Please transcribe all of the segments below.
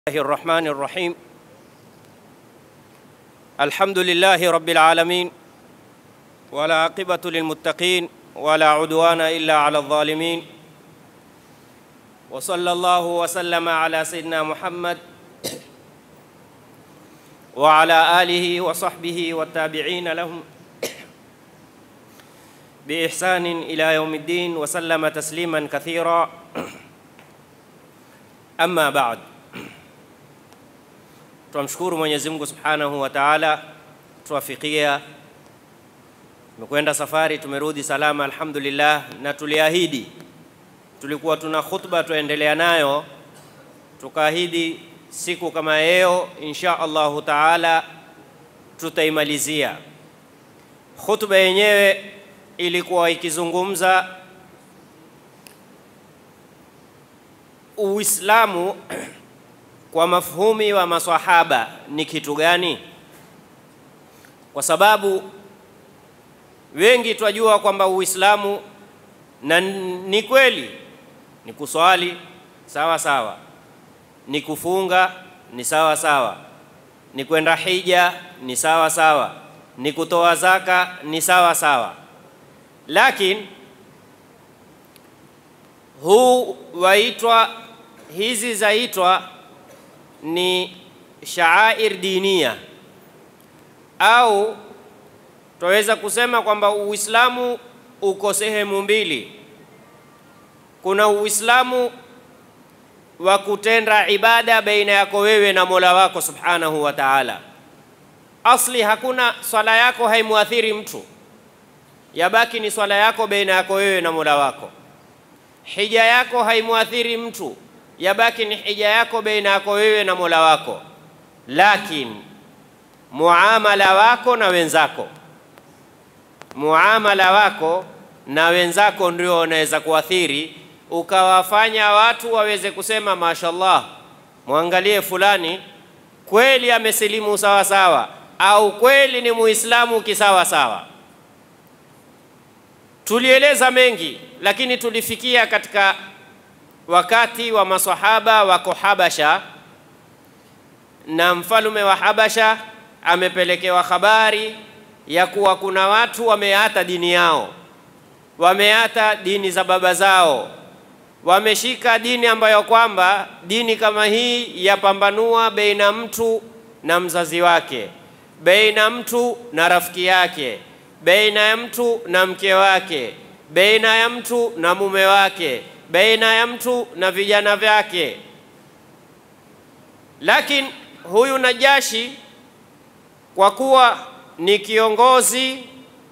الله الرحمن الرحيم الحمد لله رب العالمين ولا عاقبة للمتقين ولا عدوان إلا على الظالمين وصلى الله وسلم على سيدنا محمد وعلى آله وصحبه والتابعين لهم بإحسان إلى يوم الدين وسلم تسليما كثيرا أما بعد Tunamshukuru Mwenyezi Mungu Subhanahu wa Ta'ala, tuwafikia. Tumekwenda safari, tumerudi salama alhamdulillah, na tuliahidi, tulikuwa tuna khutba tuendelea nayo, tukaahidi siku kama leo insha Allahu Ta'ala tutaimalizia. Khutba yenyewe ilikuwa ikizungumza Uislamu kwa mafhumi wa maswahaba ni kitu gani? Kwa sababu wengi twajua kwamba Uislamu na ni kweli ni kuswali sawa sawa, ni kufunga ni sawa sawa, ni kwenda hija ni sawa sawa, ni kutoa zaka ni sawa sawa, lakini huu waitwa hizi zaitwa ni shaair dinia au twaweza kusema kwamba Uislamu uko sehemu mbili. Kuna Uislamu wa kutenda ibada baina yako wewe na Mola wako Subhanahu wa Ta'ala. Asli hakuna swala yako haimuathiri mtu, yabaki ni swala yako baina yako wewe na Mola wako. Hija yako haimuathiri mtu, yabaki ni hija yako baina yako wewe na Mola wako, lakini muamala wako na wenzako, muamala wako na wenzako ndio unaweza kuathiri, ukawafanya watu waweze kusema mashallah, mwangalie fulani kweli amesilimu sawa sawa, au kweli ni muislamu kisawa sawa. Tulieleza mengi, lakini tulifikia katika wakati wa masahaba wako Habasha na mfalume wa Habasha amepelekewa habari ya kuwa kuna watu wameata dini yao, wameata dini za baba zao, wameshika dini ambayo kwamba dini kama hii yapambanua baina mtu na mzazi wake, baina mtu na rafiki yake, baina ya mtu na mke wake, baina ya mtu na mume wake baina ya mtu na vijana vyake. Lakini huyu Najashi kwa kuwa ni kiongozi,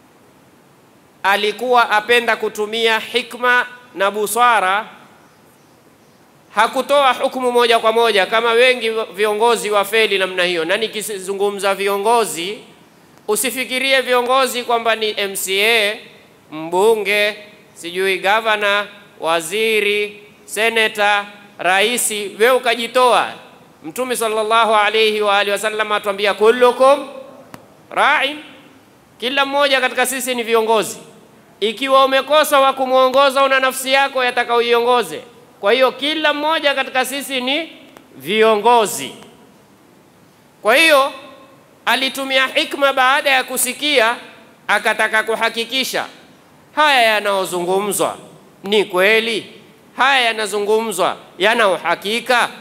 alikuwa apenda kutumia hikma na busara, hakutoa hukumu moja kwa moja kama wengi viongozi wafeli namna hiyo. Na nikizungumza viongozi, usifikirie viongozi kwamba ni MCA, mbunge, sijui gavana waziri, seneta, raisi, wewe ukajitoa. Mtume sallallahu alayhi wa alihi wasallam atuambia kullukum ra'in, kila mmoja katika sisi ni viongozi. Ikiwa umekosa wa kumwongoza, una nafsi yako yataka uiongoze. Kwa hiyo kila mmoja katika sisi ni viongozi. Kwa hiyo alitumia hikma baada ya kusikia, akataka kuhakikisha haya yanayozungumzwa ni kweli haya yanazungumzwa yana uhakika.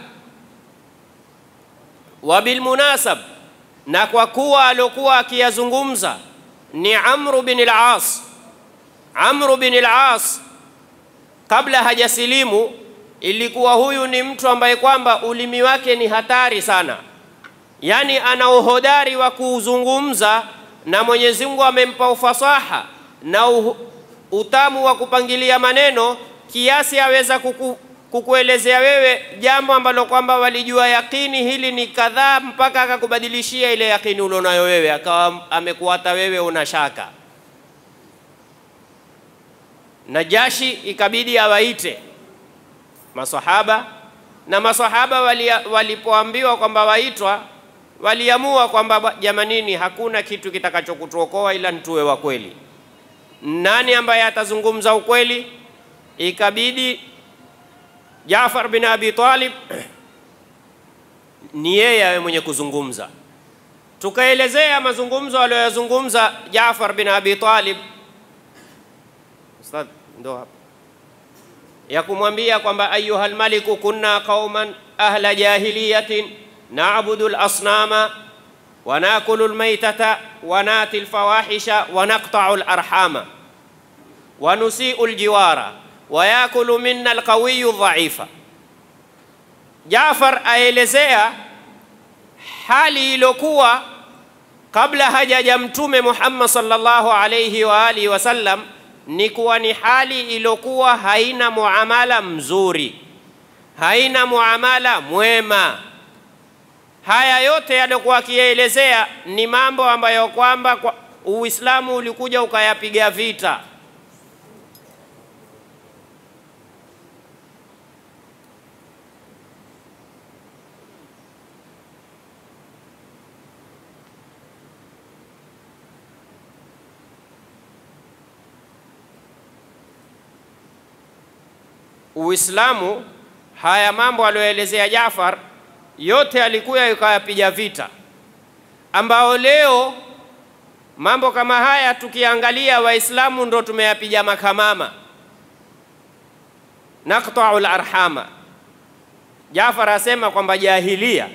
Wa bilmunasab, na kwa kuwa aliokuwa akiyazungumza ni Amru bin al-As. Amru bin al-As kabla hajasilimu, ilikuwa huyu ni mtu ambaye kwamba ulimi wake ni hatari sana, yaani ana uhodari wa kuzungumza, na Mwenyezi Mungu amempa ufasaha na uh, utamu wa kupangilia maneno kiasi aweza kuku, kukuelezea wewe jambo ambalo kwamba walijua yakini hili ni kadhaa, mpaka akakubadilishia ile yakini ulionayo wewe, akawa amekuata wewe una shaka. Najashi ikabidi awaite masahaba, na masahaba walipoambiwa wali kwamba waitwa, waliamua kwamba jamanini, hakuna kitu kitakachokutuokoa ila ntuwe wa kweli nani ambaye atazungumza ukweli? Ikabidi Jaafar bin Abi Talib ni yeye awe mwenye kuzungumza. Tukaelezea mazungumzo aliyoyazungumza Jaafar bin Abi Talib, Ustadh, ndo hapa ya kumwambia kwamba ayuha lmaliku kunna qauman ahla jahiliyatin nabudu lasnama wanakulu lmaitata wanati lfawahisha wanaqtau larhama wanusiu ljiwara wayakulu minna alqawiyu dhaifa. Jafar aelezea hali iliyokuwa kabla hajaja Mtume Muhammad sallallahu alayhi wa alihi wasallam, ni kuwa ni hali iliyokuwa haina muamala mzuri, haina muamala mwema. Haya yote yaliokuwa akiyaelezea ni mambo ambayo kwamba kwa Uislamu ulikuja ukayapiga vita. Uislamu haya mambo aliyoelezea Jaafar yote alikuya ikayapiga vita, ambao leo mambo kama haya tukiangalia, Waislamu ndo tumeyapiga makamama, naqta'u larhama. Jaafar asema kwamba jahilia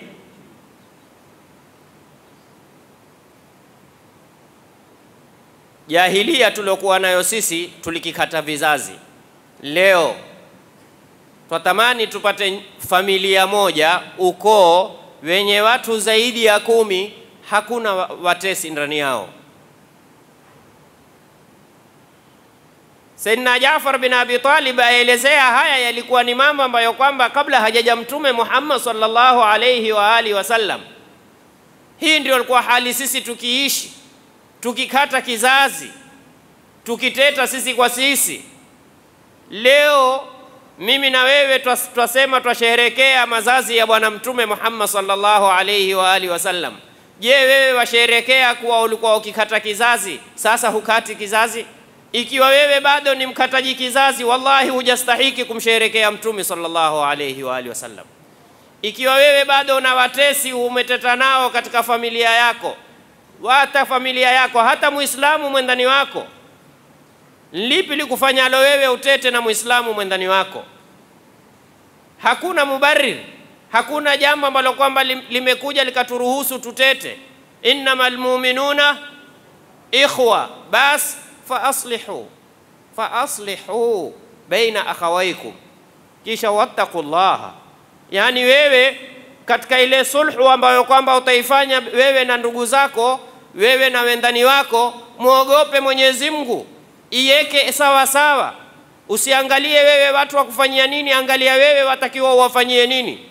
jahilia tuliokuwa nayo sisi tulikikata vizazi. Leo twatamani tupate familia moja, ukoo wenye watu zaidi ya kumi, hakuna watesi ndani yao. Sayyidina Jaafar bin Abi Talib aelezea haya yalikuwa ni mambo ambayo kwamba kabla hajaja Mtume Muhammad sallallahu alayhi wa alihi wasallam, hii ndio ilikuwa hali sisi tukiishi, tukikata kizazi, tukiteta sisi kwa sisi. Leo mimi na wewe twasema twasherekea mazazi ya Bwana Mtume Muhammad sallallahu alayhi wa alihi wasallam. Je, wewe washerekea kuwa ulikuwa ukikata kizazi, sasa hukati kizazi? Ikiwa wewe bado ni mkataji kizazi, wallahi hujastahiki kumsherekea Mtume sallallahu alayhi wa alihi wasallam. Ikiwa wewe bado una watesi umeteta nao katika familia yako, hata familia yako, hata Muislamu mwendani wako lipi likufanyalo wewe utete na Muislamu mwendani wako? Hakuna mubarir, hakuna jambo ambalo kwamba limekuja likaturuhusu tutete. innamal mu'minuna ikhwa, bas fa aslihu fa aslihu baina akhawaikum, kisha wattaqullaha. Yani wewe katika ile sulhu ambayo kwamba utaifanya wewe na ndugu zako, wewe na wendani wako, muogope Mwenyezi Mungu iweke sawa sawa. Usiangalie wewe watu wakufanyia nini, angalia wewe watakiwa uwafanyie nini.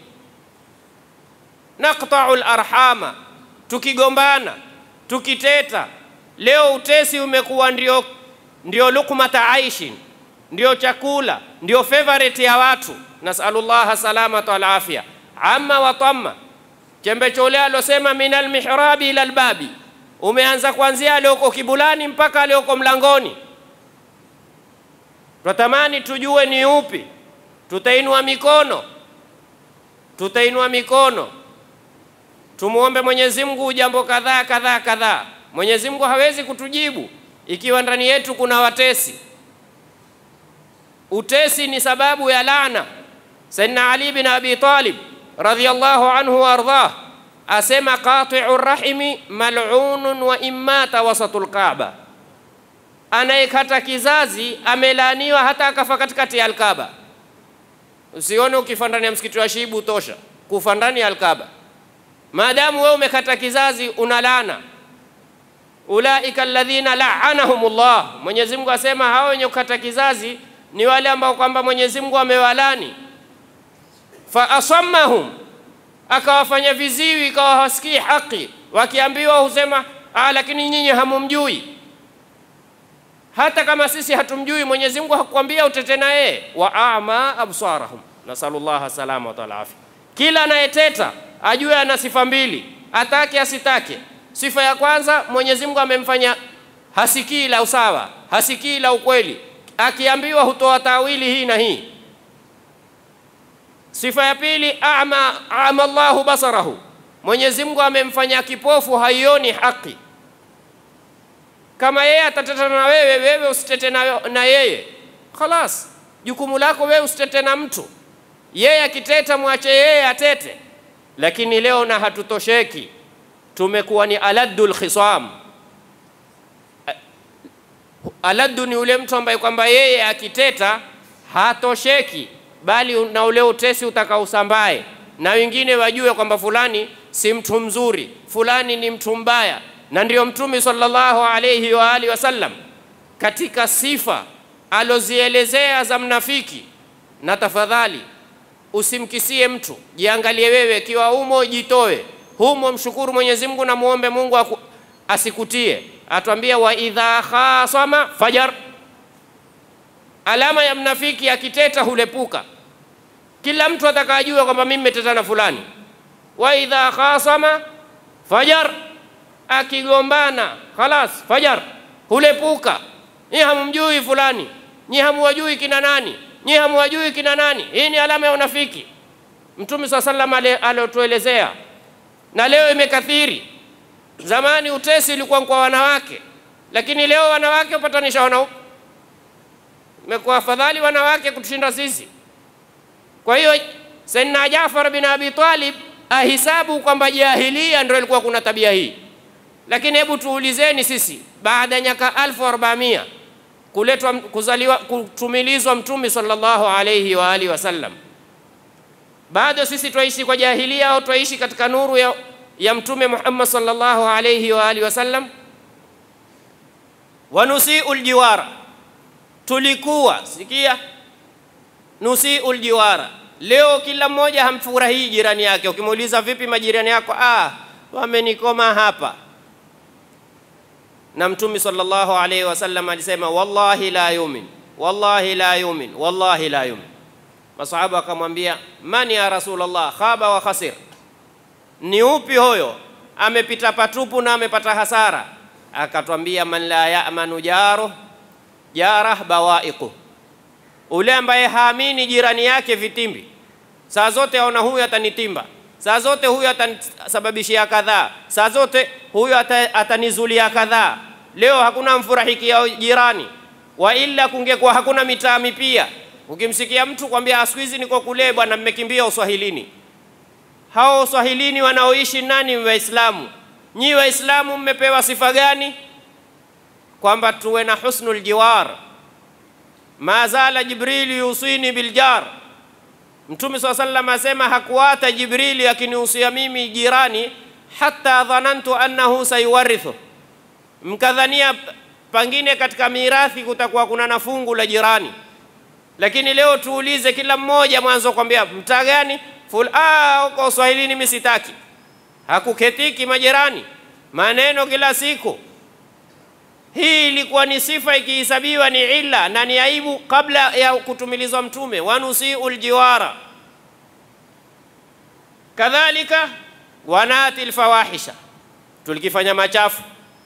Naqta'u larhama, tukigombana tukiteta. Leo utesi umekuwa ndio, ndio lukmata aishin, ndio chakula, ndio favorite ya watu. Nasalullaha salamata wal afya. Amma wa tamma, chembe chole alosema min almihrabi ila albabi, umeanza kuanzia alioko kibulani mpaka alioko mlangoni Twatamani tujue ni upi, tutainua mikono, tutainua mikono, tumwombe Mwenyezi Mungu jambo kadhaa kadhaa kadhaa. Mwenyezi Mungu hawezi kutujibu ikiwa ndani yetu kuna watesi. Utesi ni sababu ya laana. Sayyidina Ali bin Abi Talib radhiyallahu anhu wa ardhah asema qati'u rahimi mal'unun wa immata wasatul Kaaba anayekata kizazi amelaaniwa hata akafa katikati ya Alkaba. Usione ukifa ndani ya msikiti wa Shibu tosha kufa ndani ya Alkaba, maadamu wewe umekata kizazi una laana. Ulaika alladhina la'anahumullah, Mwenyezi Mungu asema hao wenye kukata kizazi ni wale ambao kwamba Mwenyezi Mungu amewalani. Fa asammahum, akawafanya viziwi, ikawa hawasikii haki, wakiambiwa husema ah, lakini nyinyi hamumjui hata kama sisi hatumjui Mwenyezi Mungu hakukwambia utete na yeye. wa ama absarahum, nasalullaha salama wa afya. Kila anayeteta ajue ana sifa mbili, atake asitake. Sifa ya kwanza, Mwenyezi Mungu amemfanya hasikii la usawa, hasikii la ukweli, akiambiwa hutoa tawili hii na hii. Sifa ya pili, ama ama Allahu basarahu, Mwenyezi Mungu amemfanya kipofu, haioni haki. Kama yeye atateta na wewe, wewe usitete na, na yeye, khalas, jukumu lako wewe usitete na mtu. Yeye akiteta, mwache yeye atete. Lakini leo na hatutosheki, tumekuwa ni aladdul khisam. Aladdu ni ule mtu ambaye kwamba yeye akiteta hatosheki, bali na ule utesi utakaosambae na wengine wajue kwamba fulani si mtu mzuri, fulani ni mtu mbaya. Na ndiyo Mtume sallallahu alayhi wa alihi wasallam katika sifa alozielezea za mnafiki, na tafadhali usimkisie mtu, jiangalie wewe, ikiwa humo jitoe humo, mshukuru Mwenyezi Mungu na muombe Mungu aku, asikutie. Atwambia wa idha khasama fajar, alama ya mnafiki akiteta hulepuka. Kila mtu atakajua kwamba mimi nimeteta na fulani. Wa idha khasama fajar, akigombana khalas, fajar hulepuka. Nyi hamumjui fulani, nyi hamuwajui kina nani, nyi hamuwajui kina nani. Hii ni alama ya unafiki. Mtume swalla sallam aliotuelezea, na leo imekathiri. Zamani utesi ulikuwa kwa wanawake, lakini leo wanawake upatanisha wanaume. Imekuwa afadhali wanawake kutushinda sisi. Kwa hiyo Sayyidina Jafar bin Abi Talib ahisabu kwamba jahilia ndio ilikuwa kuna tabia hii, lakini hebu tuulizeni sisi, baada ya nyaka alfu arobaamia kuletwa kuzaliwa kutumilizwa Mtume sallallahu alayhi wa alihi wasallam, bado sisi twaishi kwa jahilia au twaishi katika nuru ya, ya Mtume Muhammad sallallahu alayhi wa alihi wasallam? Wanusiu ljiwara, tulikuwa sikia nusiu ljiwara. Leo kila mmoja hamfurahii jirani yake. Ukimuuliza vipi majirani yako, ah, wamenikoma hapa. Na Mtume sallallahu alaihi wasallam alisema wallahi la yumin, wallahi la yumin, wallahi la yumin. Masahaba akamwambia man ya Rasulullah, khaba wa khasir, ni upi huyo amepita patupu na amepata hasara? Akatwambia man la yamanu jaruh jarah bawaiqu ule ambaye haamini jirani yake vitimbi, saa zote aona huyu atanitimba, saa zote huyu atanisababishia kadhaa, saa zote huyu atanizulia kadhaa. Leo hakuna mfurahikia jirani, wa ila kungekuwa hakuna mitaami pia. Ukimsikia mtu kwambia siku hizi niko kule bwana, mmekimbia uswahilini. Hao uswahilini wanaoishi nani? Waislamu. Nyi Waislamu mmepewa sifa gani? Kwamba tuwe na husnul jiwar ma zala Jibrili yusini biljar. Mtume swalla sallam asema hakuata Jibrili akinihusia mimi jirani, hata dhanantu annahu sayuwarithu, mkadhania pangine katika mirathi kutakuwa kuna na fungu la jirani. Lakini leo tuulize kila mmoja mwanzo kwambia mtaa gani ful, ah, uko Uswahilini mimi sitaki, hakuketiki majirani, maneno kila siku hii ilikuwa ni sifa ikihesabiwa ni illa na ni aibu kabla ya kutumilizwa Mtume, wanusiu ljiwara. Kadhalika wanati lfawahisha, tulikifanya machafu,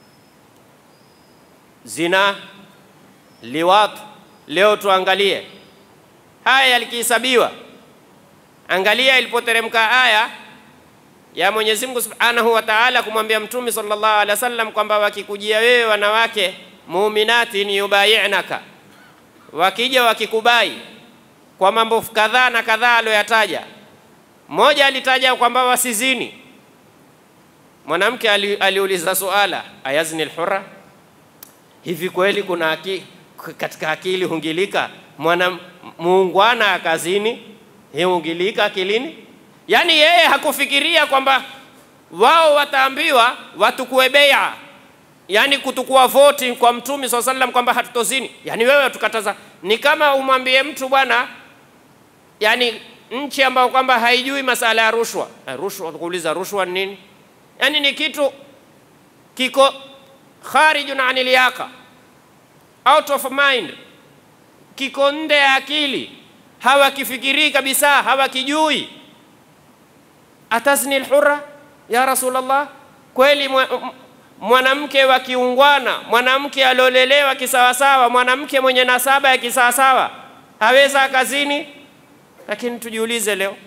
zina, liwat. Leo tuangalie haya yalikihesabiwa. Angalia ilipoteremka aya ya Mwenyezi Mungu Subhanahu wa Ta'ala kumwambia Mtume sallallahu alaihi wasallam kwamba wakikujia wewe wanawake muminati ni yubayi'naka, wakija wakikubai kwa mambo kadhaa na kadhaa aliyoyataja. Mmoja alitaja kwamba wasizini. Mwanamke ali, aliuliza suala ayazni alhurra, hivi kweli kuna aki, katika akili hungilika mwana muungwana akazini, hii hungilika akilini? Yaani yeye hakufikiria kwamba wao wataambiwa watukue beia, yaani kutukua voti kwa Mtume swalla sallam kwamba hatutozini. Yaani wewe tukataza, ni kama umwambie mtu bwana, yaani nchi ambayo kwamba haijui masala ya rushwa. Rushwa kuuliza rushwa ni nini? Yaani ni kitu kiko kharijun anil yaqa, out of mind, kiko nde ya akili, hawakifikirii kabisa, hawakijui atazni lhurra ya Rasulullah, kweli mwanamke wa kiungwana, mwanamke aliolelewa kisawasawa, mwanamke mwenye nasaba ya kisawasawa aweza kazini? Lakini tujiulize leo,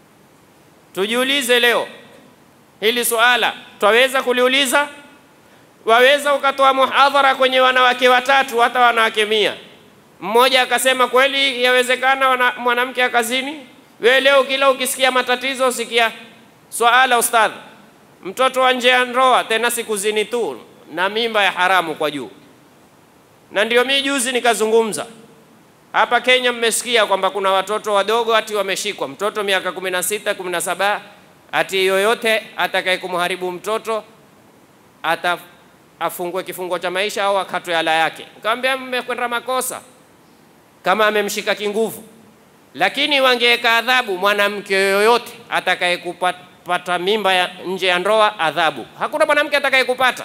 tujiulize leo hili suala twaweza kuliuliza? Waweza ukatoa muhadhara kwenye wanawake watatu hata wanawake mia, mmoja akasema kweli yawezekana mwanamke akazini? Wewe leo kila ukisikia matatizo usikia swala ustadh, mtoto wa nje ya ndoa, tena sikuzini tu na mimba ya haramu kwa juu. Na ndio mimi juzi nikazungumza hapa Kenya, mmesikia kwamba kuna watoto wadogo ati wameshikwa, mtoto miaka kumi na sita kumi na saba ati yoyote atakaye kumharibu mtoto ata afungwe kifungo cha maisha au akatwe ala yake. Nikamwambia mmekwenda makosa kama amemshika kinguvu, lakini wangeweka adhabu mwanamke yoyote atakaye kupata mimba ya nje ya ndoa, adhabu. Hakuna mwanamke atakaye kupata.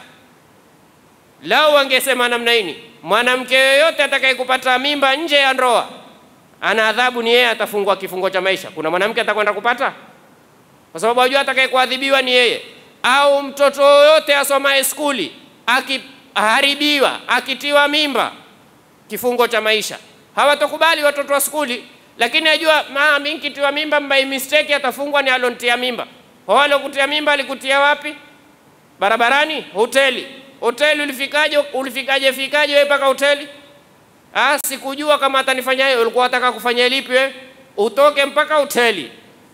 Lao wangesema namna hii, mwanamke yoyote atakaye kupata mimba nje ya ndoa ana adhabu, ni yeye atafungwa kifungo cha maisha. Kuna mwanamke atakwenda kupata? Kwa sababu wajua atakaye kuadhibiwa ni yeye. Au mtoto yoyote asomaye skuli akiharibiwa, akitiwa mimba, kifungo cha maisha. Hawatokubali watoto wa skuli, lakini ajua maa mimi nikitiwa mimba by mistake atafungwa ni alontia mimba. Wale kutia mimba alikutia wapi? Barabarani? Hoteli? Hoteli ulifikaje? Ulifikaje fikaje wewe mpaka hoteli? Ah, sikujua kama atanifanya hiyo. Ulikuwa unataka kufanya lipi wewe? Utoke mpaka hoteli.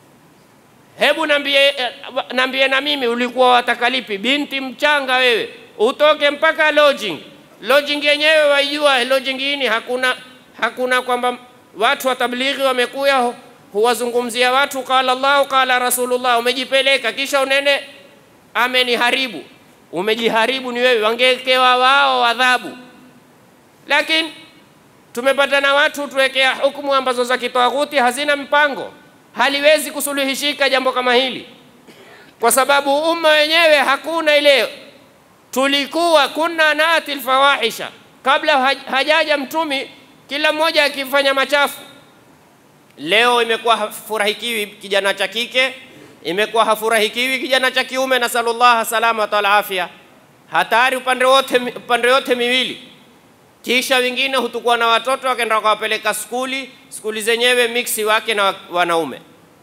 Hebu nambie, nambie na mimi ulikuwa wataka lipi? Binti mchanga wewe, utoke mpaka lodging. Lodging yenyewe waijua, lodging hii hakuna hakuna kwamba watu wa tablighi wamekuya huwazungumzia watu qala Allah qala Rasulullah, umejipeleka kisha unene ameniharibu. Umejiharibu ni wewe, wangewekewa wao adhabu. Lakini tumepata na watu tuwekea hukumu ambazo za kitawaghuti hazina mpango haliwezi kusuluhishika jambo kama hili, kwa sababu umma wenyewe hakuna ile. Tulikuwa kunna nati lfawahisha kabla hajaja Mtumi, kila mmoja akifanya machafu. Leo imekuwa hafurahikiwi kijana cha kike, imekuwa hafurahikiwi kijana cha kiume. Nasalullah salamata wal afya, hatari upande wote, upande yote miwili. Kisha wengine hutukua na watoto wakaenda wakawapeleka skuli, skuli zenyewe miksi wake na wanaume.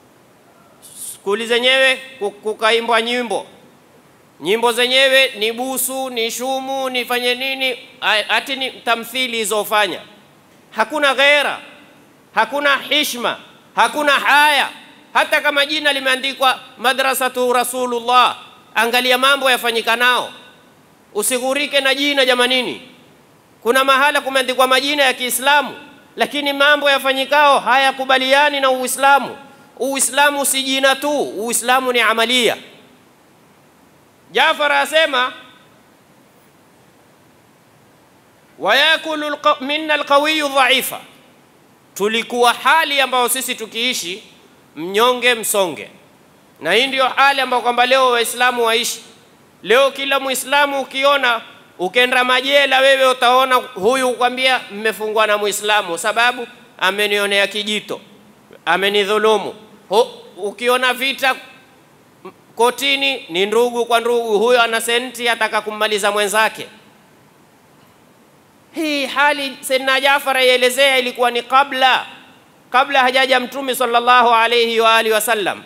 Skuli zenyewe kukaimbwa nyimbo, nyimbo zenyewe ni busu, ni shumu, nifanye nini, ati ni tamthili izofanya. Hakuna ghera, hakuna hishma, hakuna haya. Hata kama jina limeandikwa madrasatu Rasulullah, angalia mambo yafanyika nao, usighurike na jina jamanini. Kuna mahala kumeandikwa majina ya Kiislamu, lakini mambo yafanyikao hayakubaliani na Uislamu. Uislamu si jina tu, Uislamu ni amalia. Jafar asema wayakulu minna alqawiyu dhaifa, tulikuwa hali ambayo sisi tukiishi mnyonge msonge, na hii ndiyo hali ambayo kwamba leo Waislamu waishi. Leo kila Muislamu ukiona ukenda majela wewe utaona huyu kwambia mmefungwa na Muislamu sababu amenionea kijito, amenidhulumu. Ukiona vita kotini ni ndugu kwa ndugu, huyo ana senti ataka kummaliza mwenzake. Hii hali Sayyidina Jafar aielezea ilikuwa ni kabla kabla hajaja Mtume sallallahu alayhi wa alihi wasallam.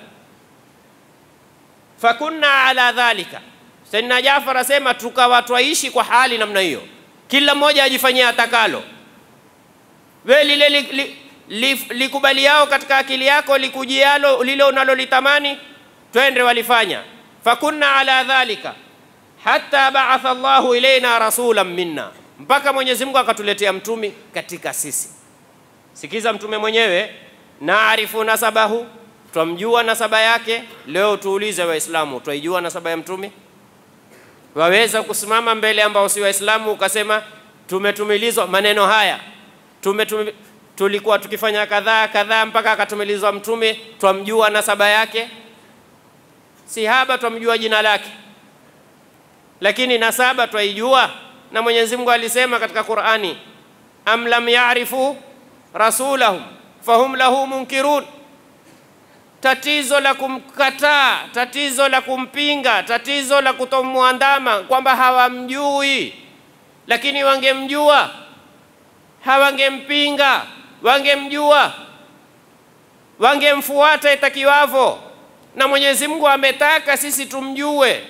Fakunna ala dhalika Sayyidina Jafar asema tukawa twaishi kwa hali namna hiyo, kila mmoja ajifanyia atakalo. We lile li, li, li, likubaliao katika akili yako likujialo lile unalolitamani twende, walifanya. Fakunna ala dhalika hatta ba'atha Allahu ilaina rasulan minna, mpaka Mwenyezi Mungu akatuletea mtumi katika sisi. Sikiza mtume mwenyewe, naarifu nasabahu, twamjua nasaba yake. Leo tuulize Waislamu, twaijua nasaba ya mtumi? Waweza kusimama mbele ambao si Waislamu ukasema tumetumilizwa maneno haya tume, tume, tulikuwa tukifanya kadhaa kadhaa mpaka akatumilizwa mtume, twamjua nasaba yake? Si haba twamjua jina lake, lakini nasaba twaijua. Na Mwenyezi Mungu alisema katika Qur'ani, am lam ya'rifu rasulahum fahum lahu munkirun tatizo la kumkataa, tatizo la kumpinga, tatizo la kutomwandama, kwamba hawamjui, lakini wangemjua hawangempinga, wangemjua. wangemfuata itakiwavo, na Mwenyezi Mungu ametaka sisi tumjue.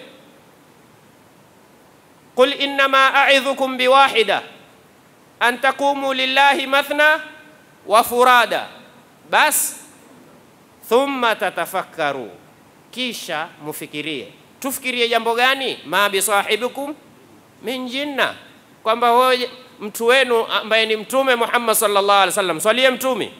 Qul innama a'idhukum biwahida an taqumu lillahi mathna wa furada, bas thumma tatafakkaru, kisha mufikirie. Tufikirie jambo gani? ma bisahibikum min jinna, kwamba huyo mtu wenu ambaye ni Mtume Muhammad sallallahu alaihi wasallam, swalie Mtume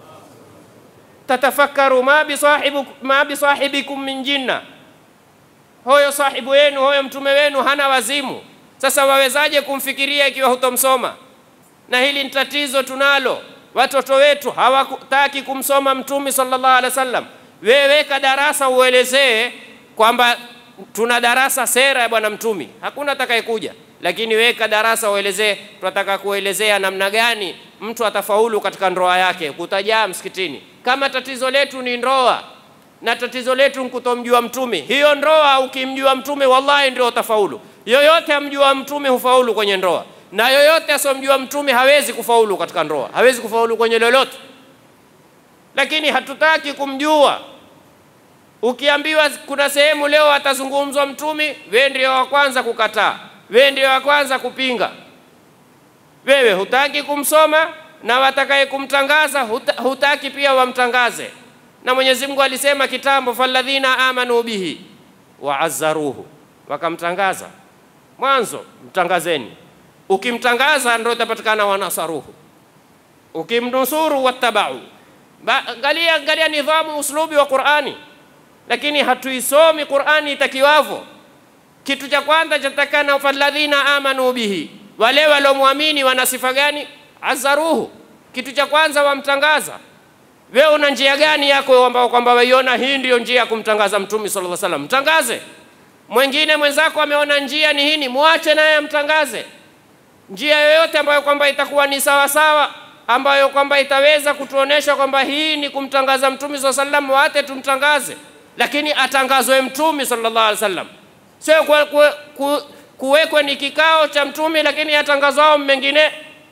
tatafakaru ma bisahibu ma bisahibikum min jinna, huyo sahibu wenu huyo mtume wenu hana wazimu. Sasa wawezaje kumfikiria ikiwa hutomsoma? Na hili ni tatizo tunalo, watoto wetu hawataki kumsoma mtume sallallahu alaihi wasallam. Wewe weka darasa uelezee kwamba tuna darasa sera ya bwana mtume, hakuna atakayekuja lakini weka darasa uelezee, tunataka kuelezea namna gani mtu atafaulu katika ndoa yake, kutajaa msikitini. Kama tatizo letu ni ndoa na tatizo letu ni kutomjua mtume, hiyo ndoa ukimjua mtume, wallahi ndio utafaulu. Yoyote amjua mtume hufaulu kwenye ndoa, na yoyote asomjua mtume hawezi kufaulu katika ndoa, hawezi kufaulu kwenye lolote. Lakini hatutaki kumjua. Ukiambiwa kuna sehemu leo atazungumzwa mtume, wewe ndio wa kwanza kukataa wewe ndio wa kwanza kupinga. Wewe hutaki kumsoma na watakaye kumtangaza huta, hutaki pia wamtangaze. Na Mwenyezi Mungu alisema kitambo, falladhina amanu bihi waazzaruhu, wakamtangaza mwanzo. Mtangazeni, ukimtangaza ndio itapatikana wanasaruhu, ukimnusuru wattabau. Angalia, angalia nidhamu, uslubi wa Qur'ani, lakini hatuisomi Qur'ani itakiwavyo. Kitu cha kwanza chatakana falladhina amanu bihi, wale waliomwamini wana sifa gani? Azaruhu, kitu cha kwanza wamtangaza. Wewe una njia gani yako ambao kwamba waiona hii ndio njia ya kumtangaza mtume sallallahu alaihi wasallam? Mtangaze. Mwingine mwenzako ameona njia ni hini, mwache naye amtangaze. Njia yoyote ambayo kwamba itakuwa ni sawa sawa, ambayo kwamba itaweza kutuonesha kwamba hii ni kumtangaza mtume sallallahu alaihi wasallam, waate tumtangaze, lakini atangazwe mtume sallallahu alaihi wasallam sio kuwekwe ni kikao cha mtume lakini yatangazwao mengine.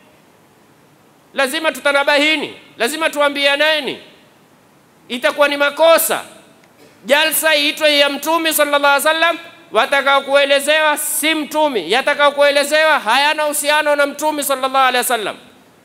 Lazima tutanabahini, lazima tuambianeni, itakuwa ni makosa jalsa iitwe ya mtume sallallahu alaihi wasallam, watakao kuelezewa si mtume, yatakao kuelezewa hayana uhusiano na mtume sallallahu alaihi wasallam.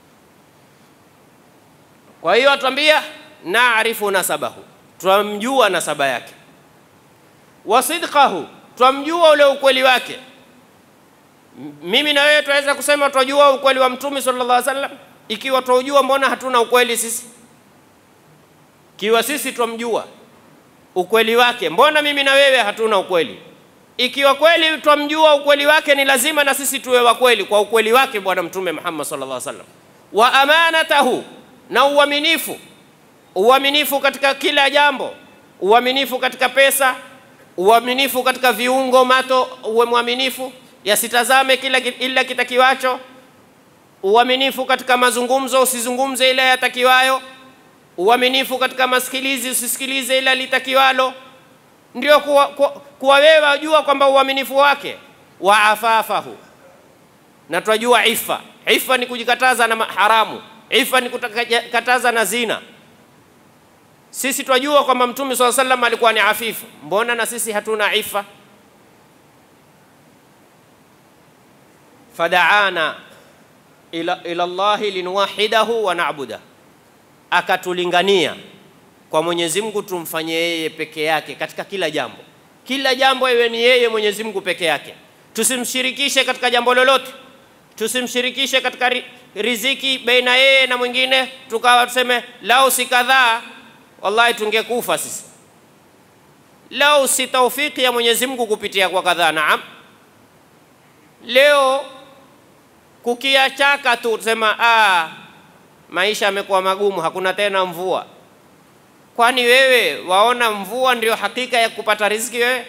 Kwa hiyo atuambia naarifu nasabahu, twamjua nasaba yake, wa sidqahu twamjua ule ukweli wake. Mimi na wewe tunaweza kusema twajua ukweli wa mtume sallallahu alaihi wasallam. Ikiwa twaujua, mbona hatuna ukweli sisi? Ikiwa sisi twamjua ukweli wake, mbona mimi na wewe hatuna ukweli? Ikiwa kweli twamjua ukweli wake, ni lazima na sisi tuwe wa kweli kwa ukweli wake Bwana Mtume Muhammad sallallahu alaihi wasallam. Wa amanatahu, na uaminifu, uaminifu katika kila jambo, uaminifu katika pesa uaminifu katika viungo mato, uwe mwaminifu, yasitazame kila ila kitakiwacho. Uaminifu katika mazungumzo, usizungumze ila yatakiwayo. Uaminifu katika masikilizi, usisikilize ila litakiwalo. Ndio kuwa, kuwa, kuwa wewe wajua kwamba uaminifu wake. Wa afafahu, na twajua ifa. Ifa ni kujikataza na haramu, ifa ni kukataza na zina. Sisi twajua kwamba Mtume swalla sallam alikuwa ni afifu, mbona na sisi hatuna ifa? Fadaana ila, ila Allahi linuwahidahu wa na'budah, akatulingania kwa Mwenyezi Mungu tumfanye yeye peke yake katika kila jambo. Kila jambo iwe ni yeye Mwenyezi Mungu peke yake, tusimshirikishe katika jambo lolote, tusimshirikishe katika riziki baina yeye na mwingine, tukawa tuseme lau si kadhaa wallahi tungekufa sisi lau si taufiki ya Mwenyezi Mungu kupitia kwa kadhaa. Naam, leo kukiachaka tu tusema ah, maisha yamekuwa magumu, hakuna tena mvua. Kwani wewe waona mvua ndio hakika ya kupata riziki wewe?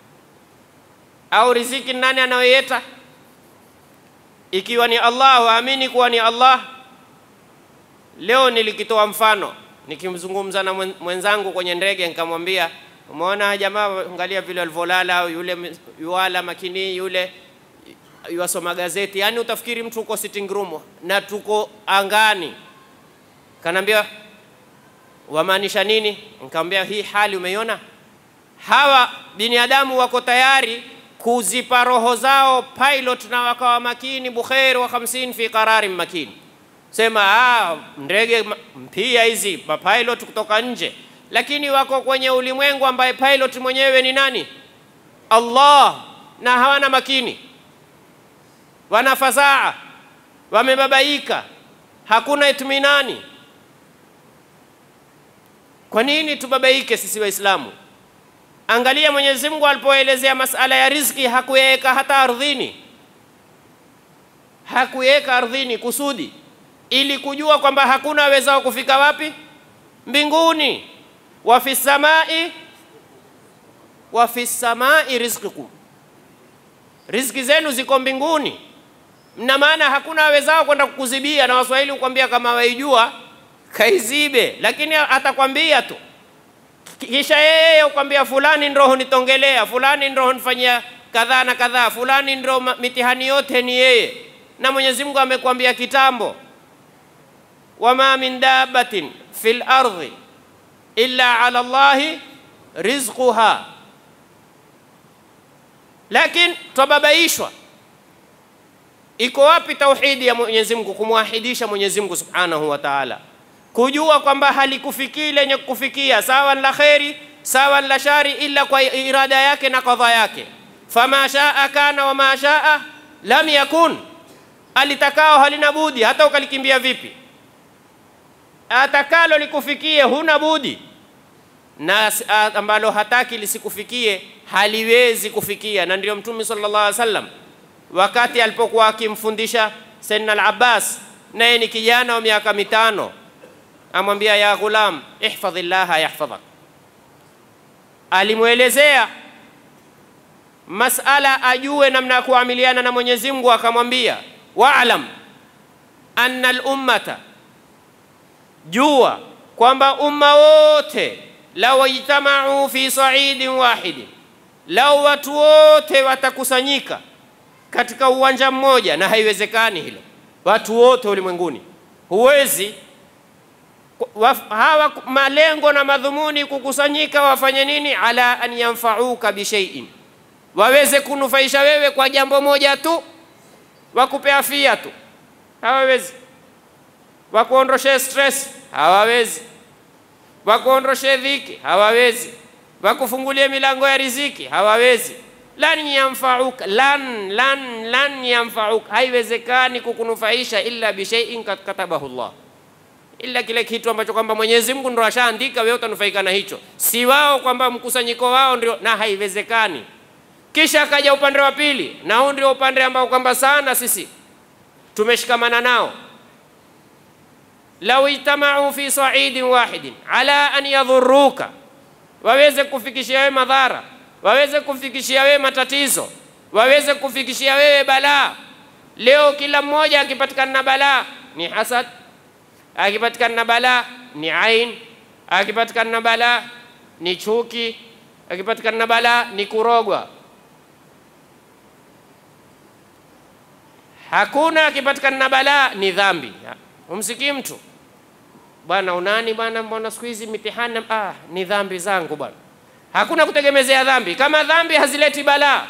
Au riziki nani anayoieta? Ikiwa ni Allah, waamini kuwa ni Allah. Leo nilikitoa mfano nikimzungumza na mwenzangu kwenye ndege, nikamwambia umeona jamaa, angalia vile walivyolala, yule yuala makini, yule yuasoma gazeti, yaani utafikiri mtu uko sitting room na tuko angani. Kanaambia wamaanisha nini? Nikamwambia hii hali umeiona, hawa binadamu wako tayari kuzipa roho zao pilot na wakawa makini, bukhair wa 50 fi qararin makini. Sema ah, ndege mpia hizi mapilot kutoka nje, lakini wako kwenye ulimwengu ambaye pilot mwenyewe ni nani? Allah, na hawana makini, wana fadhaa, wamebabaika, hakuna itminani. Kwa nini tubabaike sisi Waislamu? Angalia Mwenyezi Mungu alipoelezea masala ya riziki hakuyaweka hata ardhini, hakuyaweka ardhini kusudi, ili kujua kwamba hakuna awezao kufika wapi? Mbinguni. wa fi samai wa fi samai rizqikum, riziki zenu ziko mbinguni. Mna maana hakuna awezao kwenda kukuzibia, na Waswahili hukwambia kama waijua kaizibe, lakini atakwambia tu kisha yeye ukwambia fulani ndo hunitongelea, fulani ndo hunifanyia kadhaa na kadhaa, fulani ndo mitihani yote ni yeye. Na Mwenyezi Mungu amekwambia kitambo, wama min dabbatin fil ardhi illa ala Allahi rizquha. Lakini twababaishwa. Iko wapi tauhidi ya Mwenyezi Mungu, kumwahidisha Mwenyezi Mungu subhanahu wa taala kujua kwamba halikufikii lenye kufikia sawa la kheri sawa la shari, ila kwa irada yake na kadha yake. Fama shaa kana wama shaa lam yakun, alitakao halina budi, hata ukalikimbia vipi, atakalo likufikie huna budi, na ambalo hataki lisikufikie haliwezi kufikia. Na ndio Mtume sallallahu alaihi wasallam wakati alipokuwa akimfundisha Sayyidina al-Abbas, naye ni kijana wa miaka mitano amwambia ya ghulam ihfadhi llaha yahfadhak. Alimwelezea masala ajue namna ya kuamiliana na Mwenyezi Mungu, akamwambia waalam anna lummata, jua kwamba umma wote lau ijtamau fi saidin wahidin, lau watu wote watakusanyika katika uwanja mmoja, na haiwezekani hilo, watu wote ulimwenguni, huwezi hawa malengo na madhumuni kukusanyika wafanye nini? ala an yanfauka bishaiin, waweze kunufaisha wewe kwa jambo moja tu, wakupe afia tu, hawawezi. Wakuondoshe stress, hawawezi. Wakuondoshe dhiki, hawawezi. Wakufungulie milango ya riziki, hawawezi. lan yanfauka, lan lan lan yanfauka, haiwezekani kukunufaisha illa bishaiin katabahu Allah ila kile kitu ambacho kwamba Mwenyezi Mungu ndo ashaandika, wewe utanufaika na hicho, si wao kwamba mkusanyiko wao ndio, na haiwezekani. Kisha akaja upande wa pili, na huu ndio upande ambao kwamba sana sisi tumeshikamana nao. lau ijtamau fi saidin wahidin ala an yadhuruka, waweze kufikishia wewe madhara, waweze kufikishia wewe matatizo, waweze kufikishia wewe balaa. Leo kila mmoja akipatikana na balaa ni hasad akipatikana na balaa ni ain, akipatikana na balaa ni chuki, akipatikana na balaa ni kurogwa. Hakuna akipatikana na balaa ni dhambi. Umsikii mtu bwana, unani bwana, mbona siku hizi mitihani? Ah, ni dhambi zangu bwana. Hakuna kutegemezea dhambi, kama dhambi hazileti balaa.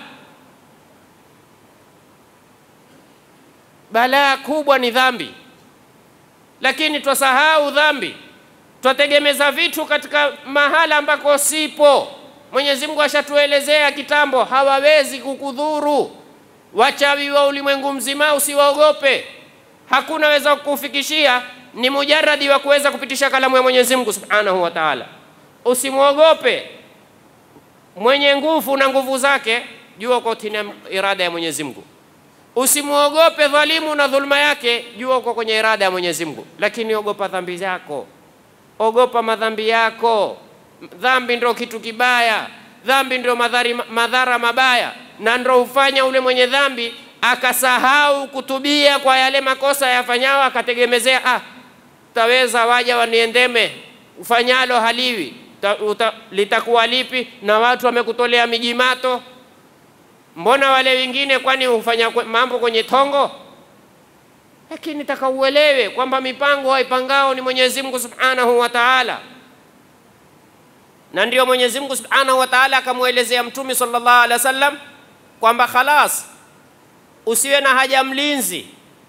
Balaa kubwa ni dhambi lakini twasahau dhambi, twategemeza vitu katika mahala ambako sipo. Mwenyezi Mungu ashatuelezea kitambo, hawawezi kukudhuru. Wachawi wa ulimwengu mzima usiwaogope, hakuna weza kukufikishia, ni mujaradi wa kuweza kupitisha kalamu ya Mwenyezi Mungu Subhanahu wa Ta'ala. Usimwogope mwenye nguvu na nguvu zake, jua uko chini ya irada ya Mwenyezi Mungu. Usimwogope dhalimu na dhulma yake, jua uko kwenye irada ya Mwenyezi Mungu, lakini ogopa dhambi zako, ogopa madhambi yako. Dhambi ndio kitu kibaya, dhambi ndio madhari, madhara mabaya, na ndio hufanya ule mwenye dhambi akasahau kutubia kwa yale makosa yafanyao, akategemezea ah, taweza waja waniendeme, ufanyalo haliwi ta, uta, litakuwa lipi? Na watu wamekutolea mijimato Mbona wale wengine kwani hufanya mambo kwenye tongo? Lakini taka uelewe kwamba mipango haipangao ni Mwenyezi Mungu Subhanahu wa Ta'ala. na ndio Mwenyezi Mungu Subhanahu wa Ta'ala akamwelezea Mtume sallallahu alaihi wasallam kwamba khalas, usiwe na haja mlinzi,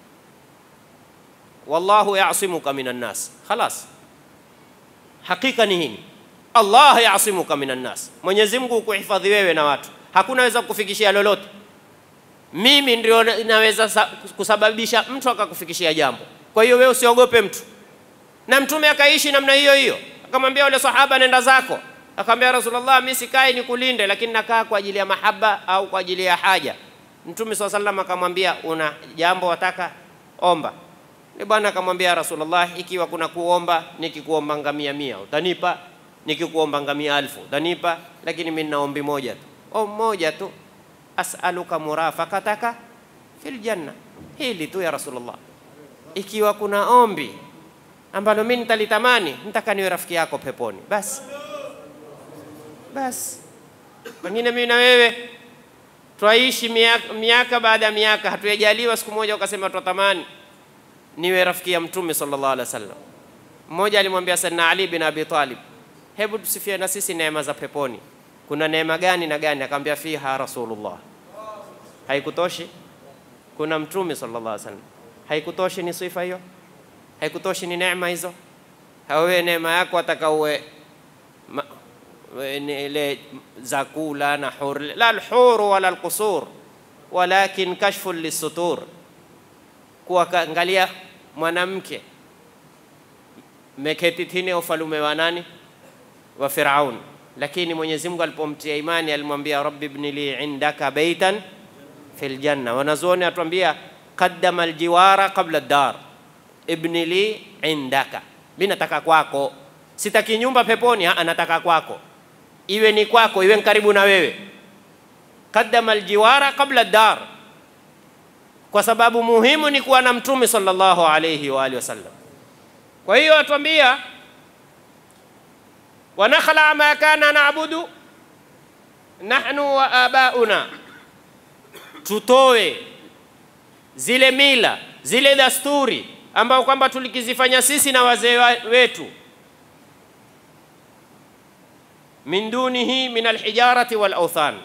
wallahu yasimuka minan nas. Khalas, hakika ni hini, Allah yasimuka minan nas, Mwenyezi Mungu kuhifadhi wewe na watu, hakuna weza kukufikishia lolote. Mimi ndio naweza sa- kusababisha mtu akakufikishia jambo. Kwa hiyo wewe usiogope mtu. Na Mtume akaishi namna hiyo hiyo, akamwambia yule sahaba, nenda zako. Akamwambia Rasulullah, mimi sikai nikulinde, lakini nakaa kwa ajili ya mahaba au kwa ajili ya haja. Mtume swalla sallam akamwambia, una jambo wataka omba. Ni bwana akamwambia Rasulullah, ikiwa kuna kuomba, nikikuomba ngamia mia utanipa, nikikuomba ngamia alfu utanipa, lakini mimi nina ombi moja tu, ombi moja tu, as'aluka murafaqataka fil janna. Hili tu ya Rasulullah, ikiwa kuna ombi ambalo mimi nitalitamani, nitaka niwe rafiki yako peponi, basi basi. Pengine mimi na wewe twaishi miaka, miaka baada ya miaka, hatujajaliwa siku moja ukasema twatamani niwe rafiki ya Mtume sallallahu alaihi wasallam. Mmoja alimwambia Sayyidina Ali bin Abi Talib, hebu tusifie na sisi neema za peponi, kuna neema gani na gani? Akamwambia fiha Rasulullah. Haikutoshi? Kuna Mtume sallallahu alaihi wasallam. Haikutoshi ni sifa hiyo? Haikutoshi ni neema hizo? Hawewe neema yako ataka uwe ma- we- ni ile za kula na hur, la alhuru wala alqusur walakin kashfu lisutur, kuwa kaangalia mwanamke meketi chini ya ufalume wa nani? Wa Firaun. Lakini Mwenyezi Mungu alipomtia imani alimwambia rabbi ibni li indaka baitan fil janna. Wanazuoni atuambia qaddama aljiwara qabla ad-dar, ibni li indaka, mimi nataka kwako, sitaki nyumba peponi, ah, nataka kwako, iwe ni kwako, iwe ni karibu na wewe. Qaddama aljiwara qabla ad-dar, kwa sababu muhimu ni kuwa na Mtume sallallahu alayhi wa alihi wasallam. Kwa hiyo atuambia wanakhala ma kana naabudu nahnu wa abauna, tutoe zile mila zile dasturi ambao kwamba tulikizifanya sisi na wazee wa- wetu, min dunihi min alhijarati wal awthan.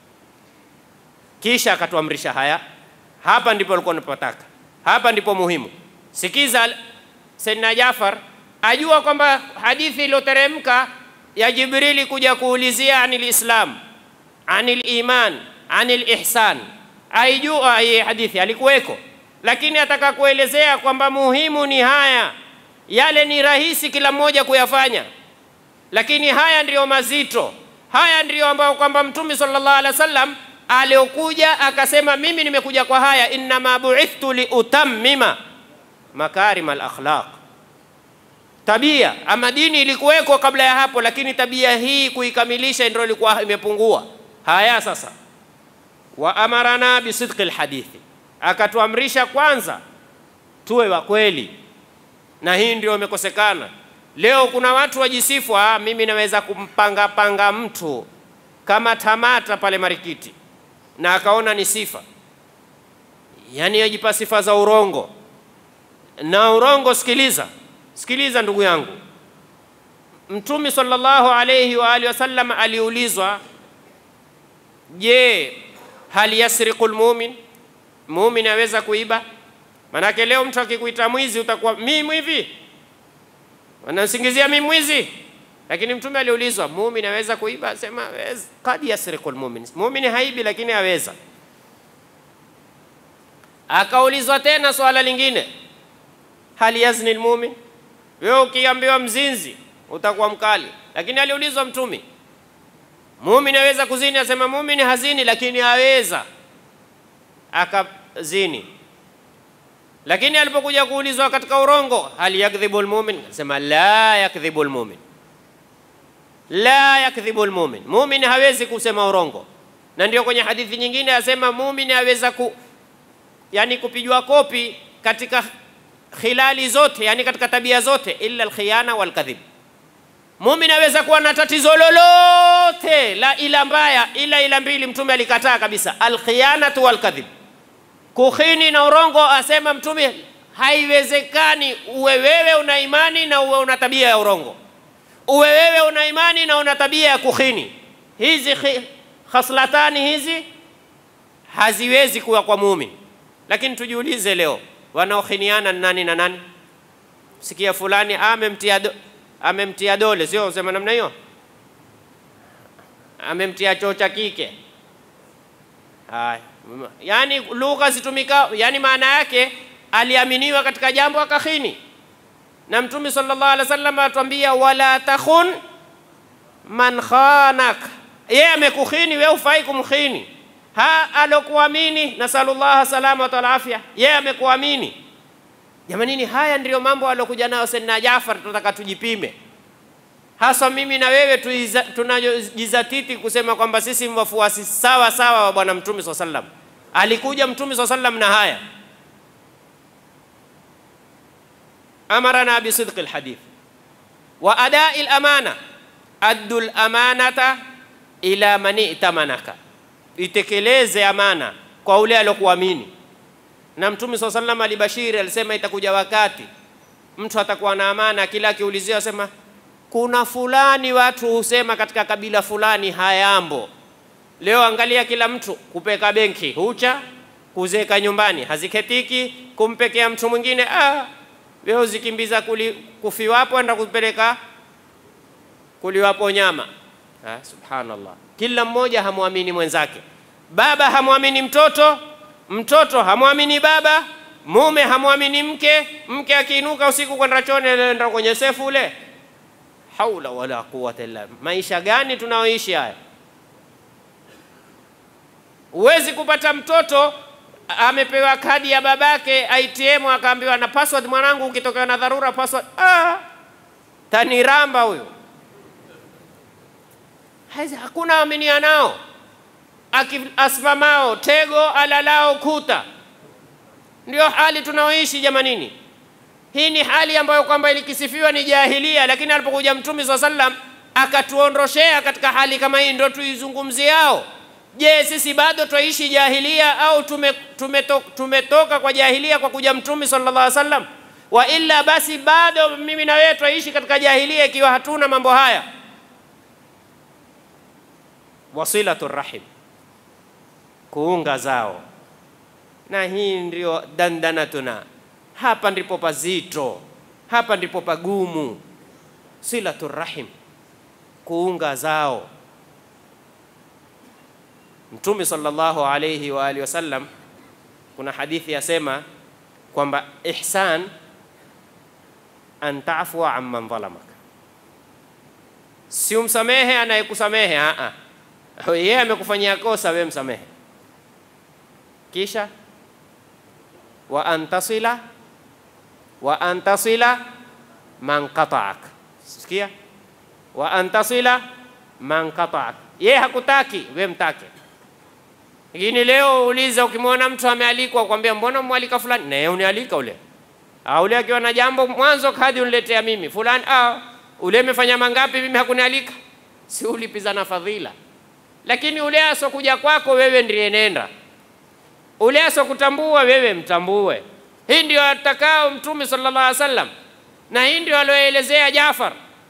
Kisha akatuamrisha haya. Hapa ndipo alikuwa napotaka, hapa ndipo muhimu. Sikiza, Sayyidina Jafar ajua kwamba hadithi iliyoteremka ya Jibrili kuja kuulizia anil Islam, anil iman, anil ihsan, aijua hii hadithi, alikuweko, lakini ataka kuelezea kwamba muhimu ni haya. Yale ni rahisi kila mmoja kuyafanya, lakini haya ndiyo mazito, haya ndiyo ambayo kwamba Mtume sallallahu alaihi wasallam aliokuja akasema, mimi nimekuja kwa haya, innama buithtu liutammima makarim alakhlaq. Tabia ama dini ilikuweko kabla ya hapo, lakini tabia hii kuikamilisha ndio ilikuwa imepungua. Haya sasa, wa amarana bisidqi alhadithi, akatuamrisha kwanza tuwe wa kweli, na hii ndio imekosekana leo. Kuna watu wajisifu, ah, mimi naweza kumpanga panga mtu kama tamata pale Marikiti, na akaona ni sifa, yaani yajipa sifa za urongo na urongo. Sikiliza, sikiliza ndugu yangu, Mtume sallallahu alayhi wa alihi wasallam aliulizwa, je, hal yasriqu lmumin, mumin aweza kuiba? Manake leo mtu akikuita mwizi utakuwa mimi mwivi, wanasingizia mimi mwizi. Lakini Mtume aliulizwa, mumin aweza kuiba? Asema "Aweza." kad yasriqu lmumin, mumin haibi lakini aweza. Akaulizwa tena swala lingine hal yazni lmumin, wewe ukiambiwa mzinzi utakuwa mkali. Lakini aliulizwa Mtume, mumin aweza kuzini? Asema mumin hazini, lakini aweza akazini. Lakini alipokuja kuulizwa katika urongo, hal yakdhibu lmumin, asema la yakdhibu lmumin, la yakdhibu lmumin, mumin hawezi kusema urongo. Na ndio kwenye hadithi nyingine asema mumin aweza ku, yani kupigwa kopi katika khilali zote, yani katika tabia zote, illa alkhiyana walkadhib. Mumin aweza kuwa na tatizo lolote la ila mbaya, ila ila mbili Mtume alikataa kabisa, alkhiyanatu walkadhib, kukhini na urongo. Asema Mtume haiwezekani uwe wewe una imani na uwe una tabia ya urongo. uwe wewe una imani na una tabia ya kukhini. Hizi khaslatani hizi haziwezi kuwa kwa muumini. Lakini tujiulize leo, wanaokhiniana ni nani na nani? Sikia fulani amemtia do, amemtia dole, sio usema namna hiyo, amemtia choo cha kike. Haya, yani lugha zitumika, yani maana yake aliaminiwa katika jambo akakhini, na Mtume sallallahu alaihi wasallam atuambia wala takhun man khanak, yeye amekukhini, wewe ufai kumkhini. Ha alokuamini, nasallallahu salama wa afya, yeye amekuamini. Jamanini, haya ndiyo mambo alokuja nayo Sayyidina Jafar, tunataka tujipime hasa mimi na wewe tunajizatiti kusema kwamba sisi wafuasi sawa sawa wa bwana mtume swalla sallam. Alikuja mtume swalla sallam na haya, amarana bisidqi lhadith wa adai lamana, addu lamanata ila man itamanaka, itekeleze amana kwa ule alokuamini. Na mtume swalla sallam alibashiri, alisema itakuja wakati mtu atakuwa na amana, kila akiulizia asema kuna fulani watu husema katika kabila fulani hayambo. Leo angalia, kila mtu kupeka benki hucha, kuzeka nyumbani haziketiki, kumpekea mtu mwingine ah, wewe uzikimbiza kuli, kufiwapo enda kupeleka kuliwapo nyama ah, subhanallah. Kila mmoja hamwamini mwenzake, baba hamwamini mtoto, mtoto hamwamini baba, mume hamwamini mke, mke akiinuka usiku kwenda chooni, anaenda kwenye sefu ule haula wala quwwata illa. Maisha gani tunaoishi haya? Huwezi kupata mtoto amepewa kadi ya babake ATM, akaambiwa na password, mwanangu, ukitokea na dharura password. Ah, taniramba huyo. Hakuna aminia nao, asimamao tego, alalao kuta. Ndio hali tunaoishi jamanini. Hii ni hali ambayo kwamba ilikisifiwa ni jahilia, lakini alipokuja Mtume swalla sallam akatuondoshea katika hali kama hii, ndio tuizungumziao. Je, sisi bado twaishi jahilia au tume, tumeto, tumetoka kwa jahilia kwa kuja Mtume sallallahu alaihi wasallam? Wa illa basi bado mimi na wewe twaishi katika jahilia ikiwa hatuna mambo haya. Wasilatu rahim, kuunga zao, na hii ndio dandanatuna hapa ndipo pazito, hapa ndipo pagumu. Silatu rahim, kuunga zao. Mtume sallallahu alayhi wa alihi wasallam, kuna hadithi yasema kwamba ihsan an tafua amman dhalamaka, si umsamehe anayekusamehe. A a, yeye amekufanyia kosa, we msamehe, kisha wa antasila wa antasila man qata'ak. Sikia, wa antasila man qata'ak, yeye hakutaki we mtake. Lakini leo uliza, ukimwona mtu amealikwa kwambia, mbona mwalika fulani, na yeye unialika ule au ule akiwa na jambo mwanzo kadi uniletea mimi fulani, ah, ule amefanya mangapi, mimi hakunialika, si ulipizana fadhila. Lakini ule asokuja kwako wewe ndiye nenda, ule asokutambua wewe mtambue. Hii ndio atakao Mtume sallallahu alaihi wasallam, na hii ndio alioelezea Jafar.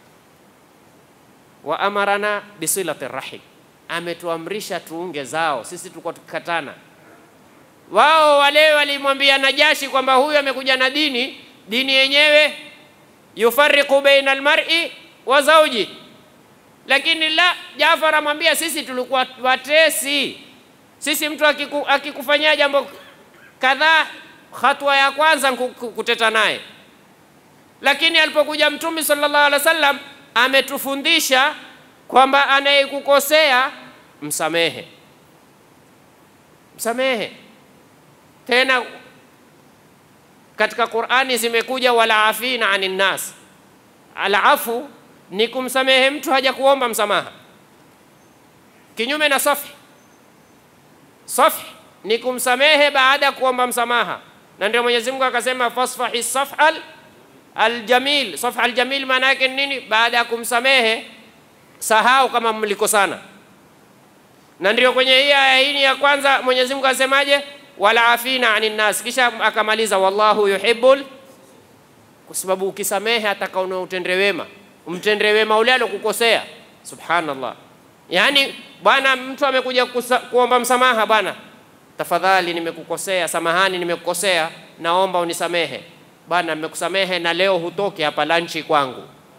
Wa amarana bisilati rahim, ametuamrisha tuunge zao. Sisi tulikuwa tukikatana, wao wale walimwambia Najashi kwamba huyu amekuja na dini, dini yenyewe yufariqu baina almar'i wa zawji, lakini la, Jafar amwambia sisi tulikuwa watesi. Sisi mtu akiku, akikufanyia jambo kadhaa hatua ya kwanza kuteta naye, lakini alipokuja Mtume sallallahu alaihi wasallam ametufundisha kwamba anayekukosea msamehe, msamehe. Tena katika Qur'ani zimekuja wala afina anin nas, alafu ni kumsamehe mtu haja kuomba msamaha, kinyume na safi. Safi ni kumsamehe baada ya kuomba msamaha na ndio Mwenyezi Mungu akasema fasfahi safhal aljamil. Safha aljamil maana yake nini? Baada ya kumsamehe sahau kama mlikosana. Na ndio kwenye hii aya hii ya kwanza Mwenyezi Mungu asemaje? wala afina anin nas, kisha akamaliza wallahu yuhibbul, kwa sababu ukisamehe atakaona utende wema. umtendee wema ule alokukosea. Subhanallah, yaani bwana, mtu amekuja kusa, kuomba msamaha, bwana, tafadhali nimekukosea, samahani, nimekukosea, naomba unisamehe. Bwana, nimekusamehe na leo hutoki hapa lanchi kwangu.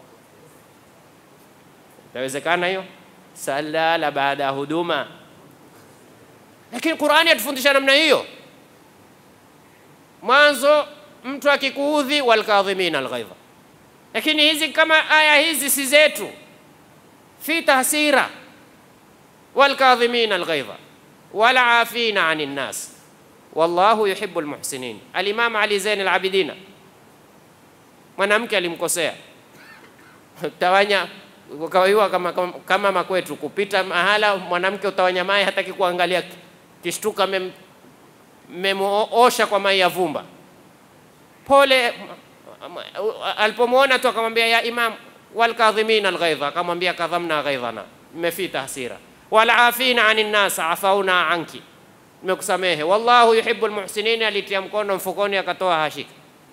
Itawezekana hiyo? Salala baada ya huduma. Lakini Qur'ani yatufundisha namna hiyo. Mwanzo mtu akikuudhi, walkadhimina alghaidha. Lakini hizi kama aya hizi si zetu, fi tahsira, walkadhimina alghaidha wala afina anin nas wallahu yuhibbu almuhsinin. Alimam Ali Zain al-Abidina, mwanamke alimkosea tawanya ukawaiwa kama, kama, kama makwetu kupita mahala mwanamke utawanya mai hataki kuangalia, kishtuka memuosha kwa mai ya vumba. Pole alipomwona tu akamwambia ya imam, walkadhimina alghaidha, akamwambia kadhamna ghaidhana, mmefita hasira. Wala afina anin nas afauna anki, nimekusamehe. Wallahu yuhibbu almuhsinin. Alitia mkono mfukoni akatoa hashika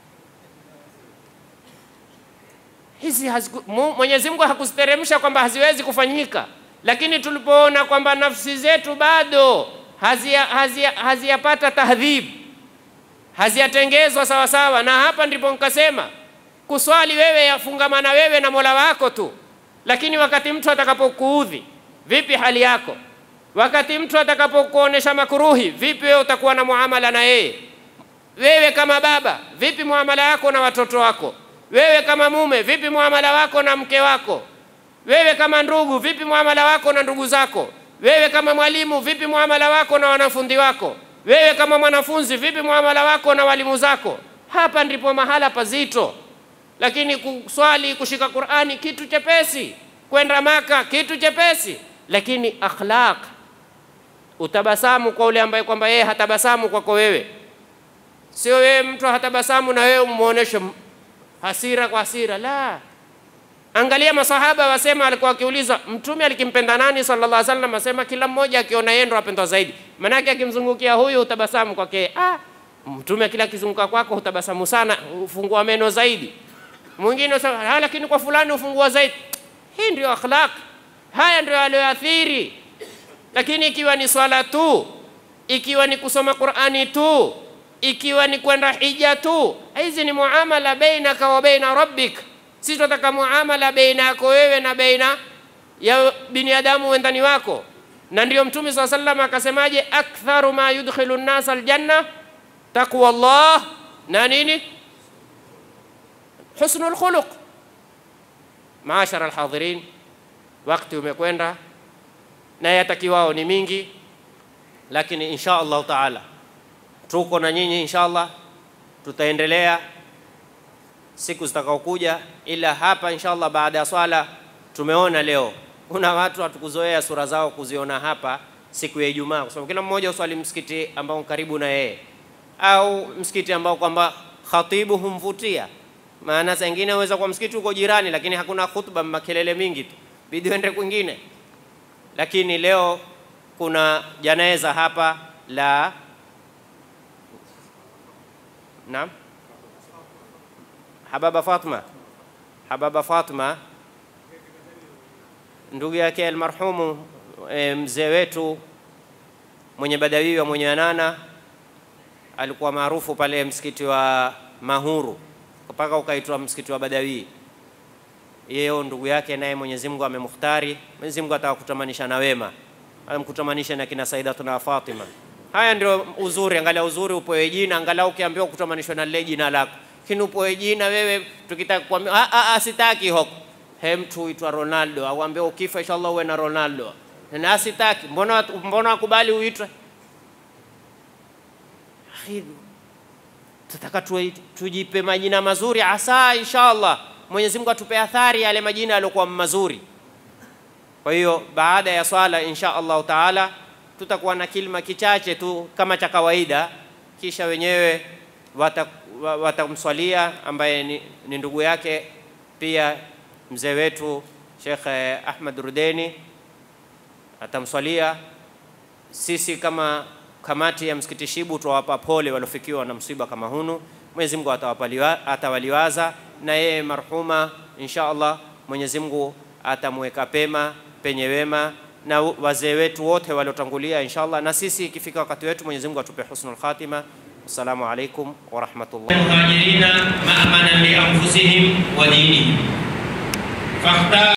hizi Mwenyezi Mungu hakuziteremsha kwamba haziwezi kufanyika, lakini tulipoona kwamba nafsi zetu bado haziyapata hazia, hazia tahdhib, haziyatengezwa sawa sawa, na hapa ndipo nikasema kuswali wewe yafungamana wewe na Mola wako tu, lakini wakati mtu atakapokuudhi, vipi hali yako? Wakati mtu atakapokuonesha makuruhi, vipi wewe utakuwa na muamala na yeye? Wewe kama baba, vipi muamala wako na watoto wako? Wewe kama mume, vipi muamala wako na mke wako? Wewe kama ndugu, vipi muamala wako na ndugu zako? Wewe kama mwalimu, vipi muamala wako na wanafunzi wako? Wewe kama mwanafunzi, vipi muamala wako na walimu zako? Hapa ndipo mahala pazito. Lakini kuswali, kushika Qur'ani kitu chepesi, kwenda Maka kitu chepesi, lakini akhlaq, utabasamu kwa ule ambaye kwamba yeye hatabasamu kwako wewe, sio wewe mtu hatabasamu na wewe umuoneshe hasira kwa hasira. La, angalia masahaba wasema, alikuwa akiuliza mtume alikimpenda nani sallallahu alaihi wasallam, asema kila mmoja akiona yeye ndo apendwa zaidi. Manake akimzungukia huyu utabasamu kwake, ah, mtume kila akizunguka kwako utabasamu sana, ufungua meno zaidi. Mwingine usema, lakini kwa fulani ufungua zaidi. Hii ndio akhlaq, haya ndio aliyoathiri. Lakini ikiwa ni swala tu, ikiwa ni kusoma Qur'ani tu, ikiwa ni kwenda hija tu, hizi ni muamala bainaka wa baina rabbik. Sisi tunataka muamala baina yako wewe na baina ya binadamu wendani wako, na ndio Mtume swalla sallam akasemaje, aktharu ma yudkhilu an-nas aljanna taqwa Allah na nini, husnul khuluq. Maashara alhadhirin, wakati umekwenda na yatakiwao ni mingi, lakini insha Allah taala tuko na nyinyi inshallah, tutaendelea siku zitakaokuja, ila hapa inshallah, baada ya swala tumeona leo kuna watu hatukuzoea sura zao kuziona hapa siku ya Ijumaa, kwa sababu kila mmoja uswali msikiti ambao karibu na yeye au msikiti ambao kwamba khatibu humvutia. Maana saa ingine uweza kwa msikiti uko jirani, lakini hakuna khutba, makelele mingi tu, bidi uende kwingine. Lakini leo kuna janeza hapa la Naam, Hababa Fatma, Hababa Fatma, ndugu yake almarhumu e, mzee wetu mwenye Badawiwa mwenye Anana, alikuwa maarufu pale msikiti wa Mahuru mpaka ukaitwa msikiti wa Badawi. Yeye ndugu yake naye Mwenyezi Mungu amemukhtari. Mwenyezi Mungu ataka kutamanisha na wema, amkutamanisha na kina Saidatuna Fatima. Haya ndio uzuri, angalia uzuri upoe jina, angalau ukiambiwa kutamanishwa na lile jina lako. Lakini upoe jina wewe, tukitaka kuambia ah, ah, ah, sitaki hoko he, mtu uitwa Ronaldo au ambia ukifa inshallah uwe na Ronaldo, na sitaki. Mbona mbona wakubali uitwe? Tutaka tujipe majina mazuri, asa inshallah Mwenyezi Mungu atupe athari yale majina yaliokuwa mazuri. Kwa hiyo baada ya swala insha Allah taala tutakuwa na kilima kichache tu kama cha kawaida, kisha wenyewe watamswalia wata ambaye ni, ni ndugu yake pia mzee wetu Sheikh Ahmad Rudeni atamswalia. Sisi kama kamati ya msikiti Shibu tuwapa pole waliofikiwa na msiba kama hunu. Mwenyezi Mungu atawaliwaza na yeye marhuma insha Allah Mwenyezi Mungu atamweka pema penye wema na wazee wetu wote waliotangulia inshallah, na sisi ikifika wakati wetu Mwenyezi Mungu atupe husnul khatima. Assalamu alaikum wa rahmatullah. المهاجرين مأمنا لأنفسهم ودينهم فاختار